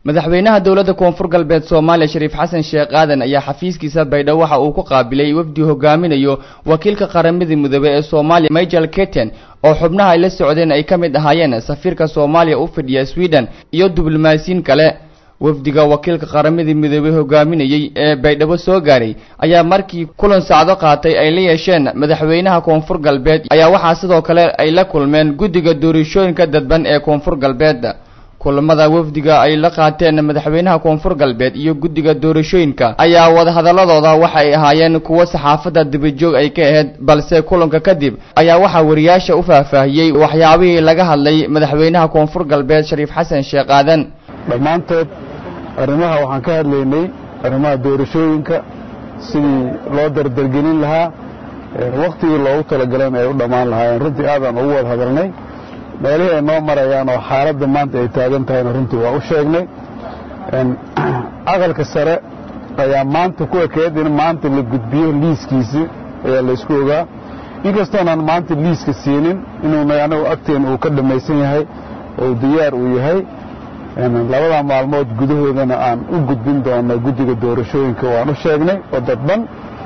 madaxweynaha dowladda koonfur galbeed soomaaliya shariif xasan sheekh aadan ayaa xafiiskiisa baydhabo waxa uu ku qaabilay wafdi hogaaminayo wakiilka qaramada midoobey ee soomaaliya michael keten oo xubnaha ay la socdeen ay ka mid ahaayeen safiirka soomaaliya u fidhiya sweden iyo diblomaasiyiin kale wafdiga wakiilka qaramada midoobey hogaaminayey ee baydhabo soo gaaray ayaa markii kulan sacdo qaatay ay la yeesheen madaxweynaha koonfur galbeed ayaa waxaa sidoo kale ay la kulmeen guddiga doorashooyinka dadban ee koonfur galbeed kulamada wafdiga ay la qaateen madaxweynaha koonfur galbeed iyo guddiga doorashooyinka ayaa wadahadaladooda waxa ay ahaayeen kuwo saxaafadda dibajoog ay ka ahayd balse kulanka kadib ayaa waxaa wariyaasha u faahfaahiyey waxyaabihii laga hadlay madaxweynaha koonfur galbeed shariif xasan sheekh aadan dhammaantood arrimaha waxaan ka hadlaynay arrimaha doorashooyinka sidii loo dardargelin lahaa wakhtigii loogu talagalana ay u dhammaan lahaayeen runtii aadaan ugu wada hadalnay meelihii ay noo marayaan oo xaaladda maanta ay taagan tahayna runtii waa u sheegnay aqalka sare ayaa maanta ku ekeed in maanta la gudbiyo liiskiisii ayaa laysku ogaa inkastoonaan maanta liiska siinin inuuna anagu agteena uu ka dhammaysan yahay oo diyaar uu yahay labada maalmood gudahoodana aan u gudbin doono guddiga doorashooyinka waan u sheegnay oo dadban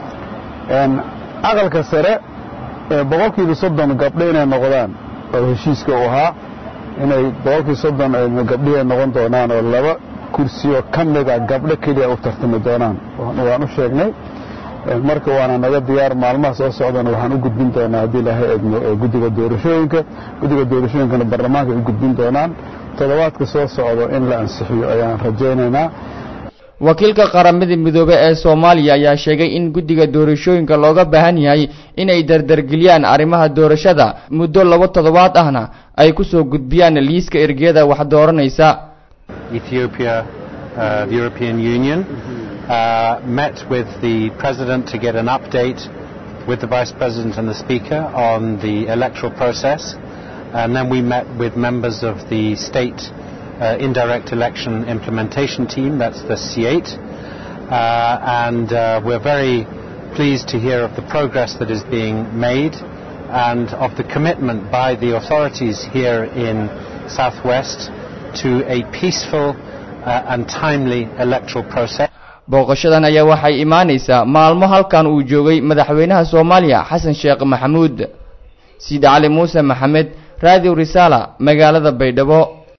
aqalka sare boqolkiiba soddon gabdho inay noqdaan oo heshiiska u ahaa inay boqolkii soddon gabdhihii ay noqon doonaan oo laba kursiyo ka mida gabdho keliya u tartami doonaan waan u sheegnay marka waana naga diyaar maalmaha soo socdana waxaan u gudbin doonaa haddii ilaahay eegno guddiga doorashooyinka guddiga doorashooyinkana baarlamaanka ay u gudbin doonaan toddobaadka soo socdo in la ansixiyo ayaan rajaynaynaa wakiilka qaramada midoobe ee soomaaliya ayaa sheegay in guddiga doorashooyinka looga baahan yahay inay dardargeliyaan arrimaha doorashada muddo laba toddobaad ahna ay ku soo gudbiyaan liiska ergeyada wax dooranaysa Ethiopia, uh, the European Union, uh, met with the President to get an update with the Vice President and the Speaker on the electoral process. And then we met with members of the state uh, indirect election implementation team, that's the C8. Uh, and uh, we're very pleased to hear of the progress that is being made and of the commitment by the authorities here in Southwest to a peaceful uh, and timely electoral process. booqashadan ayaa waxay imaanaysaa maalmo halkan uu joogay madaxweynaha soomaaliya xasan sheekh maxamuud siid cali muuse maxamed raadiw risaala magaalada baydhabo